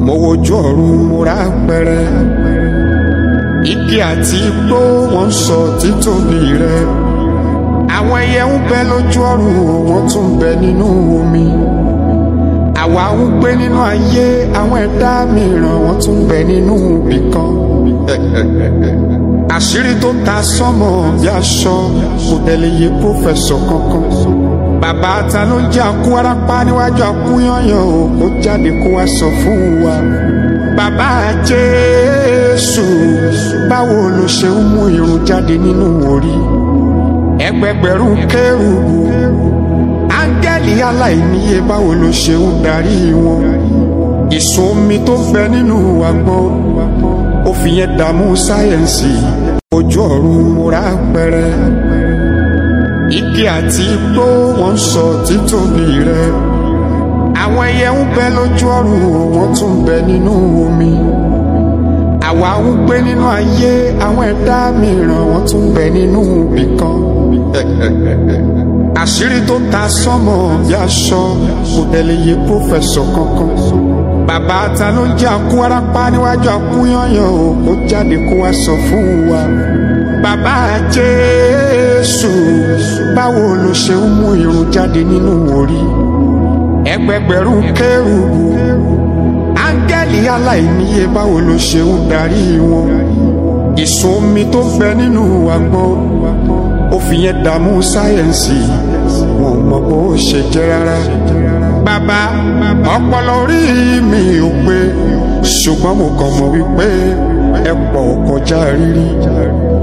mo wojú ọ̀run mo rà pẹrẹ igi àti igbó wọn sọ títóbi rẹ àwọn ẹyẹ ń bẹ lójú ọ̀run wọn tún ń bẹ nínú omi àwa ń gbé nínú ayé àwọn ẹ̀dá mìíràn wọn tún ń bẹ nínú ibì kan àṣírí tó ta sọmọ bí aṣọ kò tẹ̀lé yé pòfẹsọ kankan bàbá ta ló ń jẹ àkú arápá níwájú àkú yányàn o kó jáde kó wá sọ fún wa bàbá jésù báwo ló ṣe ń mú irun jáde nínú orí ẹgbẹgbẹ̀rún kérúbù áńgẹ́lì aláìníye báwo ló ṣe ń darí wọn ìsun omi tó bẹ nínú agbọ́n ó fi yẹn dààmú sáyẹ̀nsì ojú ọ̀run múra pẹrẹ igi àti igbó wọn sọ títóbi rẹ àwọn ẹyẹ ń bẹ lójú ọ̀run wọn tún ń bẹ nínú omi àwa ń gbé nínú ayé àwọn ẹ̀dá mìíràn wọn tún ń bẹ nínú ibì kan àṣírí tó ta sọmọ bí aṣọ kò tẹ̀lé yé pòfẹsọ kankan bàbá ta ló ń jẹ àkú arápá níwájú àkú yányàn o kó jáde kó wá sọ fún wa bàbá jésù báwo ló ṣe ń mú irun jáde nínú orí ẹgbẹgbẹ̀rún kérúbù áńgẹ́lì aláìníye báwo ló ṣe ń darí wọn ìsun omi tó bẹ nínú agbọ́n ó fi yẹn dààmú sáyẹ̀nsì wọn ò mọ bó ṣe jẹ́ rárá bàbá ọpọlọ orí mi ò pé ṣùgbọ́n mo kàn mọ̀ wípé ẹ pọ̀ kọjá rírí